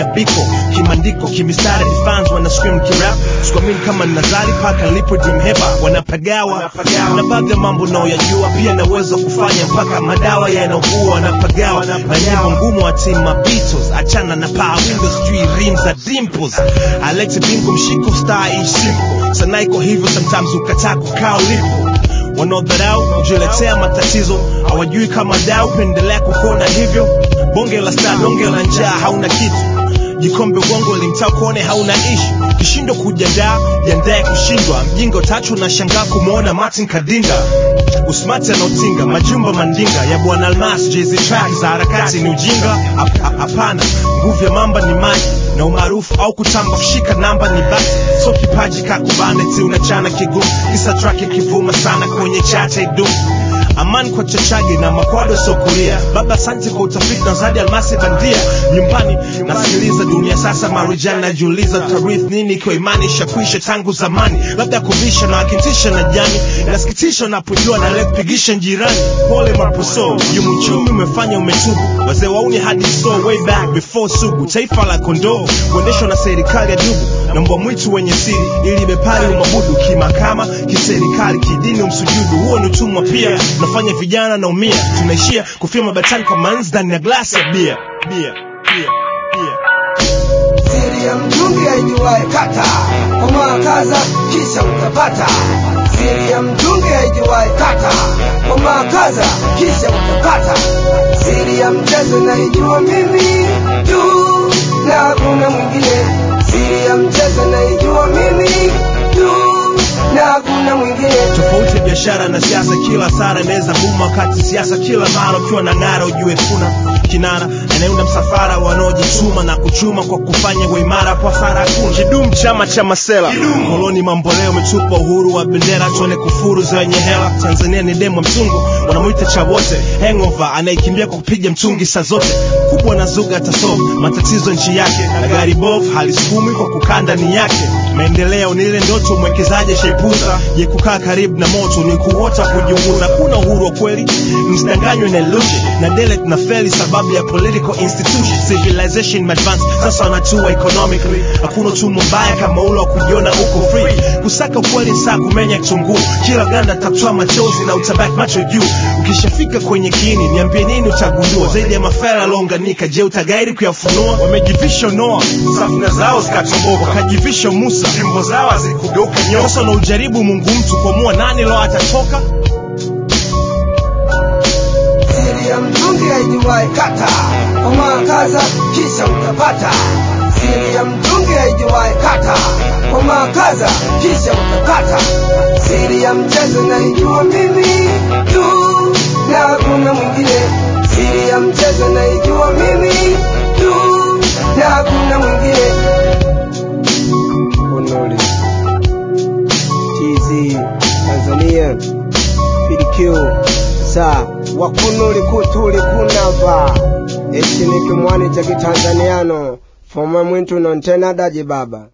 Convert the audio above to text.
natumia biko kimandiko kimistari fans wana scream kirap sikuamini kama nazari paka nilipo dream heba wanapagawa na baadhi ya mambo naoyajua pia naweza kufanya mpaka madawa yanaugua wanapagawa na nyimbo ngumu wa team Beatles achana na power windows sijui rim za dimples Alex Bingo mshiko star ish simple sana iko hivyo sometimes ukataa kukaa ulipo wanaodharau kujiletea matatizo hawajui kama dau pendelea kukona hivyo bonge la star donge la njaa hauna kitu jikombe ugongo limtaa kuone hauna ishu kishindo kujandaa jandae kushindwa mjinga utatu na shangaa kumwona martin kadinga usmati anaotinga majumba mandinga ya bwana almas jezi track za harakati ni ujinga Hap- hap- hapana nguvu ya mamba ni maji na umaarufu au kutamba kushika namba ni basi so kipaji kakubane ti unachana kigumu isa track ikivuma sana kwenye chata idumu amani kwa chachage na makwado sokulia baba asante kwa utafiti na zadi almasi bandia nyumbani nasikiliza dunia sasa marijani najiuliza tarith nini ikiwa imani ishakwisha tangu zamani labda kuvisha na wakintisha na jani nasikitisha napojua na leo kupigisha njirani pole maposo yumuchumi umefanya umetubu wazee wauni hadi so way back before sugu taifa la kondoo kuendeshwa na serikali ya dubu na mbwa mwitu wenye siri ili bepari umabudu kimakama kiserikali kidini umsujudu huo ni utumwa pia tunafanya vijana naumia tunaishia kufia mabatani kwa manzi ndani ya glasi ya bia bia bia bia siri ya mtungi haijuwae kata komaa kaza kisha utapata siri ya mtungi haijuwae kata komaa kaza kisha utapata siri ya mchezo naijua mimi tu na hakuna mwingine siri ya mchezo naijua mimi tu na hakuna mwingine tofauti ya biashara na siasa kila sara inaweza buma kati siasa kila mara ukiwa na ngara ujue kuna kinara anayeunda msafara wanaojituma na kuchuma kwa kufanya uimara kwa sara hakuna kidum chama cha masela koloni mamboleo umetupa uhuru wa bendera tuone kufuru zenye hela tanzania ni demo mtungu wanamwita cha wote hangover anayekimbia kwa kupiga mtungi saa zote kubwa na zuga atasolve matatizo nchi yake na gari bovu halisukumi kwa kukaa ndani yake maendeleo ni ile ndoto mwekezaji shaipuza je kukaa karibu na moto ni kuota kujiunguza kuna uhuru wa kweli msidanganywe na illusion na dele tuna feli sababu ya political institution civilization advance sasa wanatua economically hakuna utumwa mbaya kama ule wa kujiona uko free kusaka ukweli saa kumenya kitunguu kila ganda tatoa machozi na utabaki macho juu ukishafika kwenye kiini niambie nini utagundua zaidi ya mafela yaliounganika je utagairi kuyafunua wamejivisha noa safina zao zikatomboka wakajivisha musa fimbo zao hazikugeuka nyoka sasa unaujaribu mungu mtu kuamua nani lo atatoka siri ya mtungi haijuwae kata komaa kaza kisha utapata siri ya mtungi haijuwae kata komaa kaza kisha utapata siri ya mchezo naijua mimi tu na hakuna mwingine siri ya mchezo naijua mimi tu na hakuna mwingine Honoli TZ Tanzania PDQ sa wakunuli kutuli kunava eci ni kimwani cha kitanzaniano foma mwintu nontena daji baba